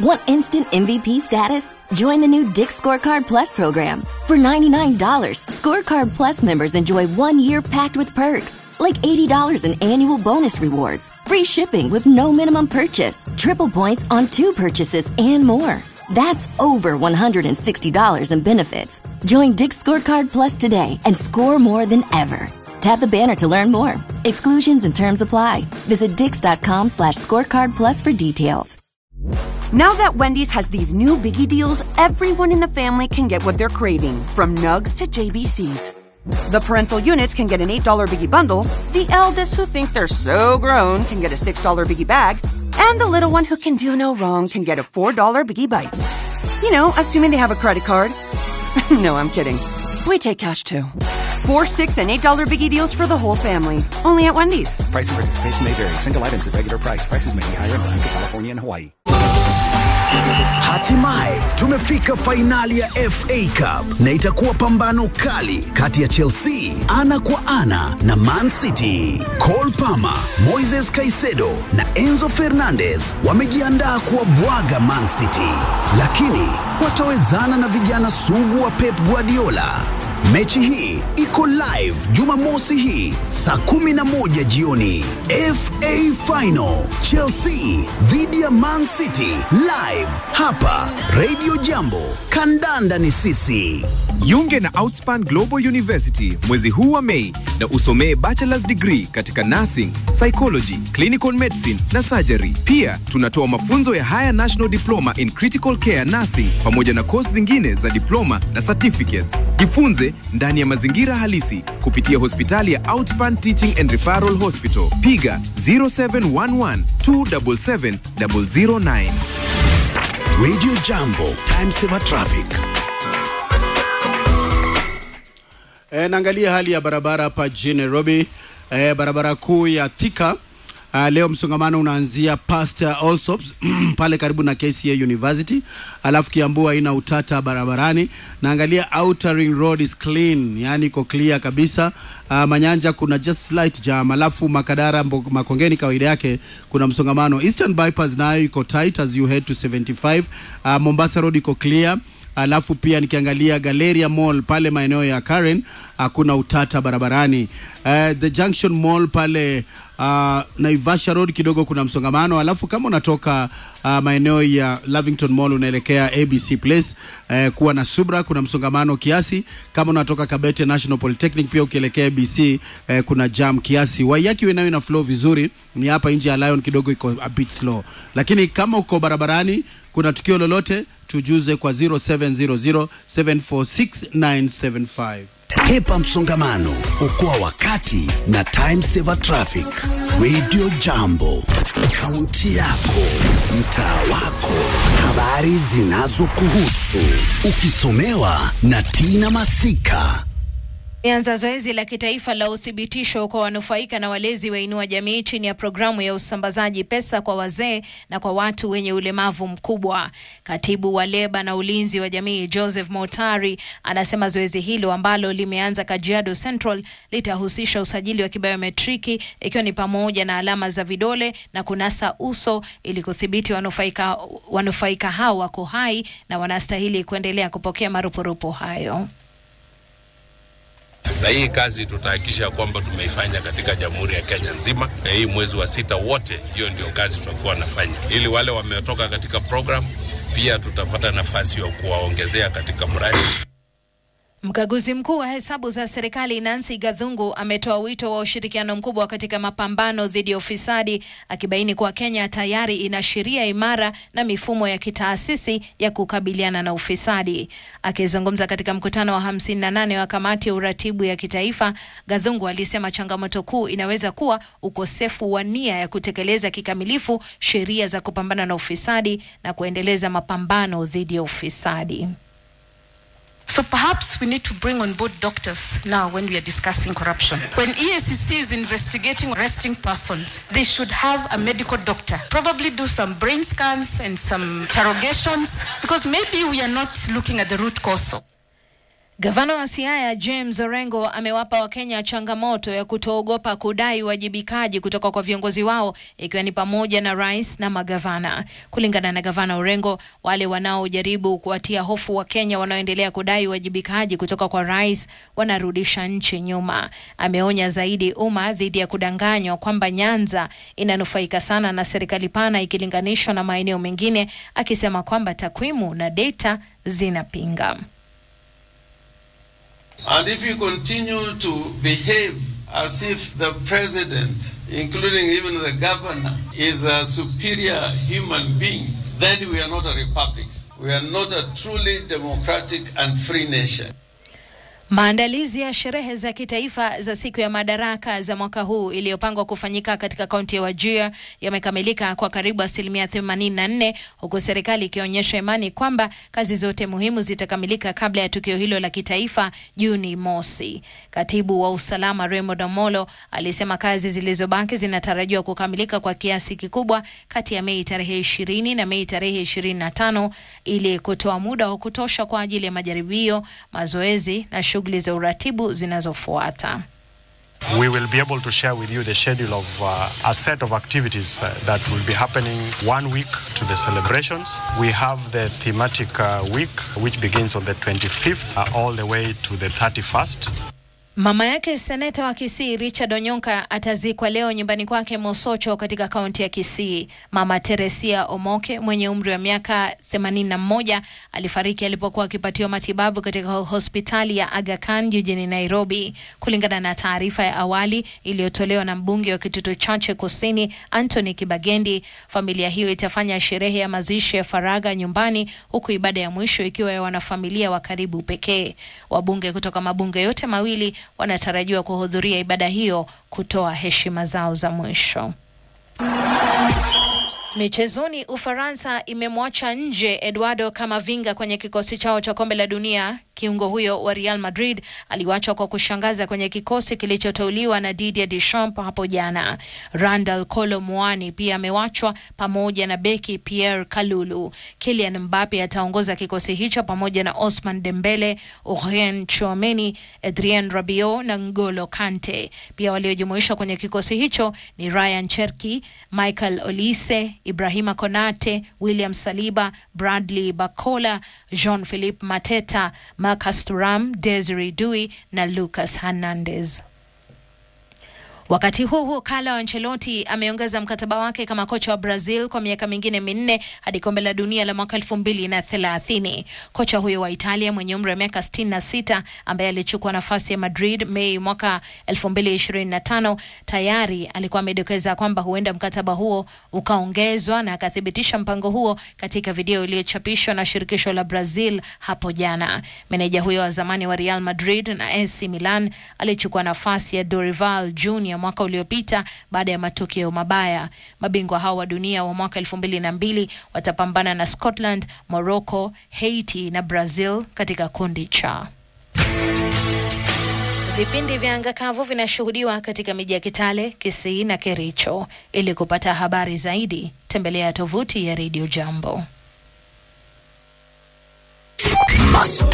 Want instant MVP status? Join the new Dick Scorecard Plus program. For $99, Scorecard Plus members enjoy one year packed with perks, like $80 in annual bonus rewards, free shipping with no minimum purchase, triple points on two purchases, and more. That's over $160 in benefits. Join Dick Scorecard Plus today and score more than ever. Tap the banner to learn more. Exclusions and terms apply. Visit dix.com slash scorecard plus for details. Now that Wendy's has these new biggie deals, everyone in the family can get what they're craving, from nugs to JBCs. The parental units can get an $8 biggie bundle, the eldest who think they're so grown can get a $6 biggie bag, and the little one who can do no wrong can get a $4 biggie bites. You know, assuming they have a credit card. no, I'm kidding. We take cash too. Four, six, and eight dollar biggie deals for the whole family. Only at Wendy's. Price and participation may vary. Single items at regular price. Prices may be higher in Alaska, California, and Hawaii. Hatimaye tumefika fainali ya FA Cup na itakuwa pambano kali kati ya Chelsea ana kwa ana na Man City. Cole Palmer, Moises Caicedo na Enzo Fernandez wamejiandaa kuwabwaga Man City, lakini watawezana na vijana sugu wa Pep Guardiola. Mechi hii iko live Jumamosi hii saa kumi na moja jioni. FA Final Chelsea dhidi ya Man City live hapa Radio Jambo. Kandanda ni sisi. Jiunge na Outspan Global University mwezi huu wa Mei na usomee bachelor's degree katika nursing, psychology, clinical medicine na surgery. Pia tunatoa mafunzo ya Higher National Diploma in Critical Care Nursing pamoja na kozi zingine za diploma na certificates. Jifunze ndani ya mazingira halisi kupitia hospitali ya Outspan Teaching and Referral Hospital. Piga 0711 277 009. Radio Jambo, time saver traffic. E, naangalia hali ya barabara hapa jijini Nairobi. E, barabara kuu ya Thika Uh, leo msongamano unaanzia past uh, Allsops pale karibu na KCA University, alafu Kiambu haina utata barabarani. Naangalia Outer Ring Road is clean, yani iko clear kabisa. Uh, Manyanja kuna just slight jam, alafu Makadara Mbo- Makongeni kawaida yake kuna msongamano. Eastern Bypass nayo iko tight as you head to 75. Uh, Mombasa Road iko clear alafu pia nikiangalia Galleria Mall pale maeneo ya Karen hakuna utata barabarani. Uh, the Junction Mall pale uh, Naivasha Road kidogo kuna msongamano, alafu kama unatoka uh, maeneo ya Lavington Mall unaelekea ABC Place uh, kuwa na Subra kuna msongamano kiasi. Kama unatoka Kabete National Polytechnic pia ukielekea ABC uh, kuna jam kiasi. Waiyaki nayo ina flow vizuri, ni hapa nje ya Lion kidogo iko a bit slow, lakini kama uko barabarani kuna tukio lolote tujuze kwa 0700 746 Hepa msongamano, okoa wakati na time saver traffic. Radio Jambo, kaunti yako, mtaa wako, habari zinazokuhusu, ukisomewa na Tina Masika. Imeanza zoezi la kitaifa la uthibitisho kwa wanufaika na walezi wa Inua Jamii chini ya programu ya usambazaji pesa kwa wazee na kwa watu wenye ulemavu mkubwa. Katibu wa leba na ulinzi wa jamii Joseph Motari anasema zoezi hilo ambalo limeanza Kajiado Central litahusisha usajili wa kibiometriki ikiwa ni pamoja na alama za vidole na kunasa uso ili kudhibiti wanufaika, wanufaika hao wako hai na wanastahili kuendelea kupokea marupurupu hayo. na hii kazi tutahakikisha kwamba tumeifanya katika jamhuri ya Kenya nzima, na hii mwezi wa sita wote, hiyo ndio kazi tutakuwa nafanya, ili wale wametoka katika program pia tutapata nafasi ya kuwaongezea katika mradi. Mkaguzi mkuu wa hesabu za serikali Nancy Gathungu ametoa wito wa ushirikiano mkubwa katika mapambano dhidi ya ufisadi, akibaini kuwa Kenya tayari ina sheria imara na mifumo ya kitaasisi ya kukabiliana na ufisadi. Akizungumza katika mkutano wa 58 wa kamati ya uratibu ya kitaifa, Gathungu alisema changamoto kuu inaweza kuwa ukosefu wa nia ya kutekeleza kikamilifu sheria za kupambana na ufisadi na kuendeleza mapambano dhidi ya ufisadi. So perhaps we need to bring on board doctors now when we are discussing corruption. When EACC is investigating arresting persons, they should have a medical doctor. Probably do some brain scans and some interrogations because maybe we are not looking at the root cause. Gavana wa Siaya James Orengo amewapa Wakenya changamoto ya kutoogopa kudai uwajibikaji kutoka kwa viongozi wao ikiwa ni pamoja na rais na magavana. Kulingana na gavana Orengo, wale wanaojaribu kuwatia hofu Wakenya wanaoendelea kudai uwajibikaji kutoka kwa rais wanarudisha nchi nyuma. Ameonya zaidi umma dhidi ya kudanganywa kwamba Nyanza inanufaika sana na serikali pana ikilinganishwa na maeneo mengine, akisema kwamba takwimu na data zinapinga. And if you continue to behave as if the president, including even the governor, is a superior human being, then we are not a republic. We are not a truly democratic and free nation. Maandalizi ya sherehe za kitaifa za siku ya madaraka za mwaka huu iliyopangwa kufanyika katika kaunti ya Wajir yamekamilika kwa karibu asilimia 84 huku serikali ikionyesha imani kwamba kazi zote muhimu zitakamilika kabla ya tukio hilo la kitaifa Juni mosi. Katibu wa usalama Raymond Omolo alisema kazi zilizobaki zinatarajiwa kukamilika kwa kiasi kikubwa kati ya Mei tarehe 20 na Mei tarehe 25 ili kutoa muda wa kutosha kwa ajili ya majaribio, mazoezi na shughuli za uratibu zinazofuata. We will be able to share with you the schedule of uh, a set of activities uh, that will be happening one week to the celebrations. We have the thematic uh, week, which begins on the 25th uh, all the way to the 31st. Mama yake seneta wa Kisii Richard Onyonka atazikwa leo nyumbani kwake Mosocho katika kaunti ya Kisii. Mama Teresia Omoke mwenye umri wa miaka 81 alifariki alipokuwa akipatiwa matibabu katika hospitali ya Aga Khan jijini Nairobi. Kulingana na taarifa ya awali iliyotolewa na mbunge wa Kitutu Chache Kusini Anthony Kibagendi, familia hiyo itafanya sherehe ya mazishi ya faragha nyumbani, huku ibada ya mwisho ikiwa ya wanafamilia wa karibu pekee. Wabunge kutoka mabunge yote mawili wanatarajiwa kuhudhuria ibada hiyo kutoa heshima zao za mwisho. Michezoni, Ufaransa imemwacha nje Eduardo Camavinga kwenye kikosi chao cha kombe la dunia. Kiungo huyo wa Real Madrid aliwachwa kwa kushangaza kwenye kikosi kilichoteuliwa na Didier Deschamps hapo jana. Randal Kolo Muani pia amewachwa pamoja na beki Pierre Kalulu. Kylian Mbappe ataongoza kikosi hicho pamoja na Osman Dembele, Aurelien Chouameni, Adrien Rabiot na N'Golo Kante. Pia waliojumuishwa kwenye kikosi hicho ni Ryan Cherki, Michael Olise, Ibrahima Konate, William Saliba, Bradley Bakola, Jean-Philippe Mateta, Marcus Thuram, Desiree Dui na Lucas Hernandez. Wakati huo huo, Carlo Ancelotti ameongeza mkataba wake kama kocha wa Brazil kwa miaka mingine minne hadi kombe la dunia la mwaka elfu mbili na thelathini. Kocha huyo wa Italia mwenye umri wa miaka sitini na sita ambaye alichukua nafasi ya Madrid Mei mwaka elfu mbili ishirini na tano tayari alikuwa amedokeza kwamba huenda mkataba huo ukaongezwa na akathibitisha mpango huo katika video iliyochapishwa na shirikisho la Brazil hapo jana. Meneja huyo wa zamani wa Real Madrid na AC Milan alichukua nafasi ya Dorival Junior mwaka uliopita baada ya matokeo mabaya. Mabingwa hao wa dunia wa mwaka elfu mbili na mbili watapambana na Scotland, Morocco, Haiti na Brazil katika kundi cha. Vipindi vya anga kavu vinashuhudiwa katika miji ya Kitale, Kisii na Kericho. Ili kupata habari zaidi, tembelea tovuti ya Radio Jambo.